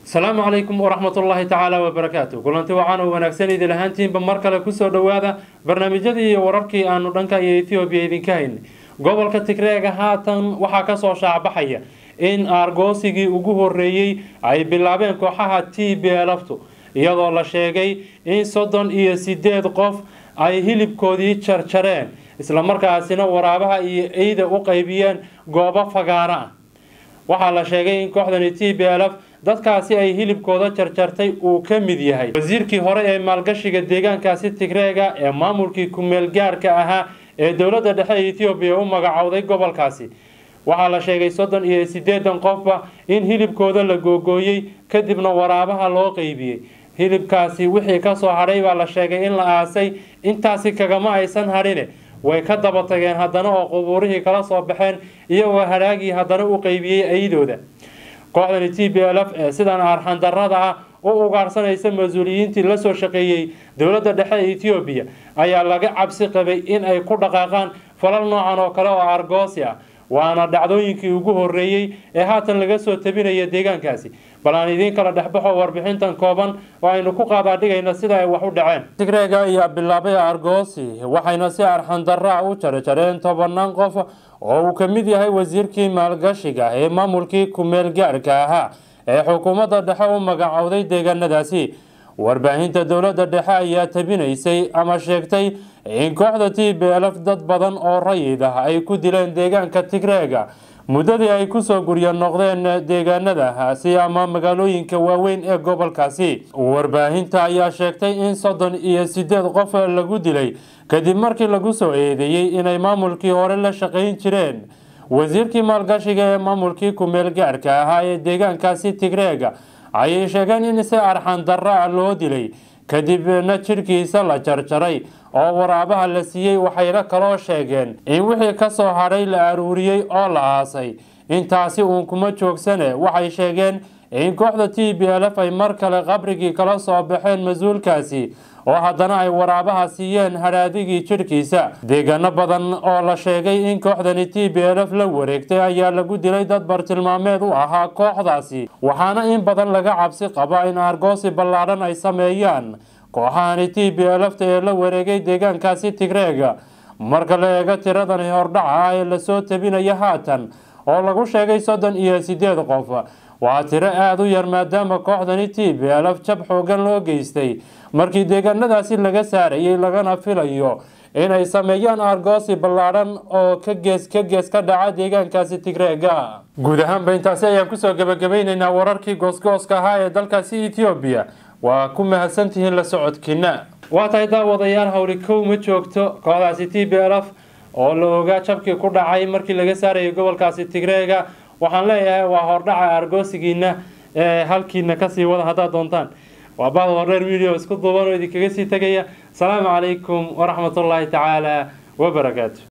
asalaamu calaykum waraxmatullaahi tacaala wabarakaatu kulanti waxaan u wanaagsan idin ahaantiinba mar kale kusoo dhowaada barnaamijyadii iyo wararkii aanu dhanka iyo ethoobiya idinka haynay gobolka tigreega haatan waxaa kasoo shaacbaxaya in aargoosigii ugu horeeyey ay bilaabeen kooxaha t b lftu iyadoo la sheegay in soddon iyo sideed qof ay hilibkoodii jarjareen islamarkaasina waraabaha iyo eyda u qaybiyeen goobo fagaara ah waxaa la sheegay in kooxdani t b lf dadkaasi ay hilibkooda jarjartay uu ka mid yahay wasiirkii hore ee maalgashiga deegaankaasi tigreega ee maamulkii kumeel gaarka ahaa ee dowladda dhexe ee ethoobiya u magacowday gobolkaasi waxaa la sheegay soddon iyo sideedan qofba in hilibkooda la googooyey kadibna waraabaha loo qeybiyey hilibkaasi wixii kasoo hadhay baa la sheegay in la aasay intaasi kagama aysan hadhine way ka daba tageen haddana oo qubuurihii kala soo baxeen iyagoo haraagii haddana u qeybiyey ayadooda kooxdani t b lf ee sidan arxandarada ah u ugaarsanaysa mas-uuliyiintii lasoo shaqeeyey dowladda dhexe ee ethoobiya ayaa laga cabsi qabay in ay ku dhaqaaqaan falal noocan oo kale oo argoosi ah waana dhacdooyinkii ugu horeeyey ee haatan laga soo tabinaya deegaankaasi bal aan idiin kala dhexbaxo warbixintan kooban oo aynu ku qaadaadhigayna sida ay wax u dhaceen tigreega ayaa bilaabay argoosi waxayna si arxandarra u jarjareen tobanaan qof oo uu ka mid yahay wasiirkii maalgashiga ee maamulkii kumeel gaarka ahaa ee xukuumadda dhexe u magacowday deegaanadaasi warbaahinta dowladda dhexe ayaa tabinaysay ama sheegtay in kooxda t b lf dad badan oo rayid ah ay ku dileen deegaanka tigreega muddadii ay kusoo guryo noqdeen deegaanadaasi ama magaalooyinka waaweyn ee gobolkaasi warbaahinta ayaa sheegtay in soddon iyo sideed qof lagu dilay kadib markii lagu soo eedeeyey inay maamulkii hore la shaqayn jireen wasiirkii maalgashiga ee maamulkii kumeel gaarka ahaa ee deegaankaasi tigreega ayay sheegeen in si arxan darra loo dilay kadibna jidhkiisa la jarjaray oo waraabaha la siiyey waxayna kaloo sheegeen in wixii kasoo hadhay la aruuriyey oo la aasay intaasi uun kuma joogsane waxay sheegeen in kooxda t b lf ay mar kale qabrigii kala soo baxeen mas-uulkaasi oo haddana ay waraabaha siiyeen hadhaadigii jidhkiisa deegaano badan oo la sheegay in kooxdani t b lf la wareegtay ayaa lagu dilay dad bartilmaameed u ahaa kooxdaasi waxaana in badan laga cabsi qaba in argoosi ballaadhan ay sameeyaan kooxahani t b lfta ee la wareegay deegaankaasi tigreega marka la eego tiradani hordhaca ah ee lasoo tabinaya haatan oo lagu sheegay soddon iyo sideed qof waa tiro aada u yar maadaama kooxdani t b lf jab xoogan loo geystay markii deegaanadaasi laga saarayay lagana filayo inay sameeyaan argoosi ballaadhan oo ka gees ka gees ka dhaca deegaankaasi tigreega guud ahaanba intaasi ayaan kusoo gabagabaynaynaa wararkii goosgooska ahaa ee dalkaasi ethoobiya waa ku mahadsantihiin la socodkiina waa tahay daawadayaal howli kow ma joogto kooxdaasi t b lf oo la ogaa jabkii ku dhacay markii laga saarayay gobolkaasi tigreega waxaan leeyahay waa hordhaca argoosigiina ee halkiina kasii wada haddaad doontaan waa bahda hordheer video isku duuban oo idinkaga sii tegaya asalaamu calaykum waraxmatullaahi tacaala wabarakaatu